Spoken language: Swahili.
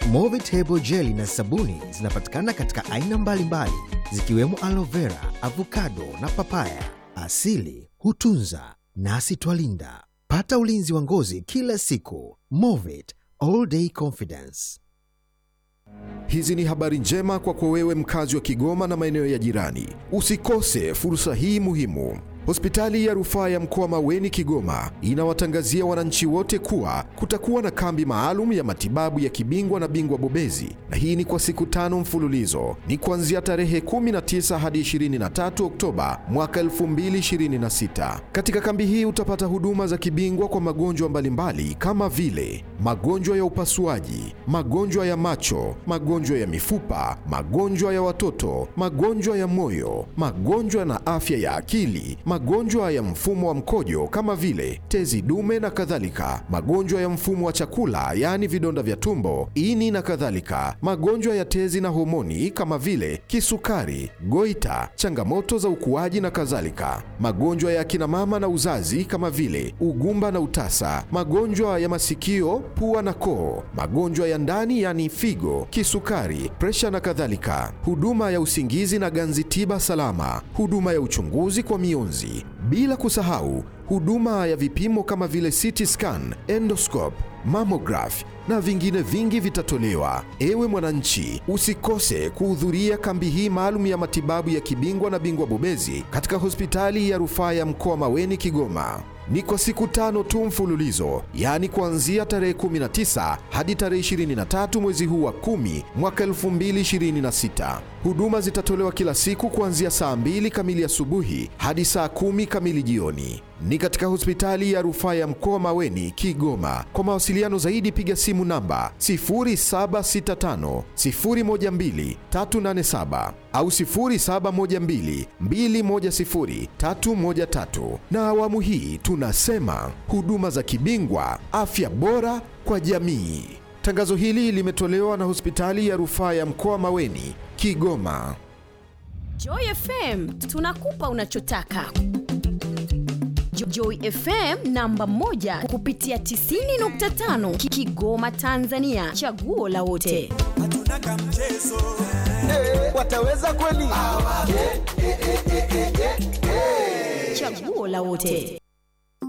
Movit Hebo Jelly na sabuni zinapatikana katika aina mbalimbali zikiwemo aloe vera, avocado na papaya. Asili hutunza nasi twalinda. Pata ulinzi wa ngozi kila siku. Movit All Day Confidence. Hizi ni habari njema kwako wewe mkazi wa Kigoma na maeneo ya jirani. Usikose fursa hii muhimu. Hospitali ya rufaa ya mkoa Maweni Kigoma inawatangazia wananchi wote kuwa kutakuwa na kambi maalum ya matibabu ya kibingwa na bingwa bobezi, na hii ni kwa siku tano mfululizo. Ni kuanzia tarehe 19 hadi 23 Oktoba mwaka 2026. Katika kambi hii utapata huduma za kibingwa kwa magonjwa mbalimbali kama vile magonjwa ya upasuaji, magonjwa ya macho, magonjwa ya mifupa, magonjwa ya watoto, magonjwa ya moyo, magonjwa na afya ya akili, magonjwa ya mfumo wa mkojo kama vile tezi dume na kadhalika, magonjwa ya mfumo wa chakula yaani vidonda vya tumbo, ini na kadhalika, magonjwa ya tezi na homoni kama vile kisukari, goita, changamoto za ukuaji na kadhalika, magonjwa ya akina mama na uzazi kama vile ugumba na utasa, magonjwa ya masikio, pua na koo, magonjwa ya ndani yani figo, kisukari, presha na kadhalika, huduma ya usingizi na ganzi tiba salama, huduma ya uchunguzi kwa mionzi, bila kusahau huduma ya vipimo kama vile CT scan, endoscope, mammograph na vingine vingi vitatolewa. Ewe mwananchi, usikose kuhudhuria kambi hii maalum ya matibabu ya kibingwa na bingwa bobezi katika hospitali ya rufaa ya mkoa Maweni Kigoma. Ni kwa siku tano tu mfululizo, yaani kuanzia tarehe 19 hadi tarehe 23 mwezi huu wa 10 mwaka 2026. Huduma zitatolewa kila siku kuanzia saa 2 kamili asubuhi hadi saa 10 kamili jioni. Ni katika hospitali ya rufaa ya mkoa Maweni, Kigoma. Kwa mawasiliano zaidi piga simu namba 0765 012 387 au 0712 210 313. Na awamu hii tunasema huduma za kibingwa, afya bora kwa jamii. Tangazo hili limetolewa na hospitali ya rufaa ya mkoa Maweni, Kigoma. Joy FM tunakupa unachotaka. Jo- Joy FM namba moja kupitia 90.5 Ki- Kigoma Tanzania, chaguo la wote. wataweza kweli? Chaguo la wote.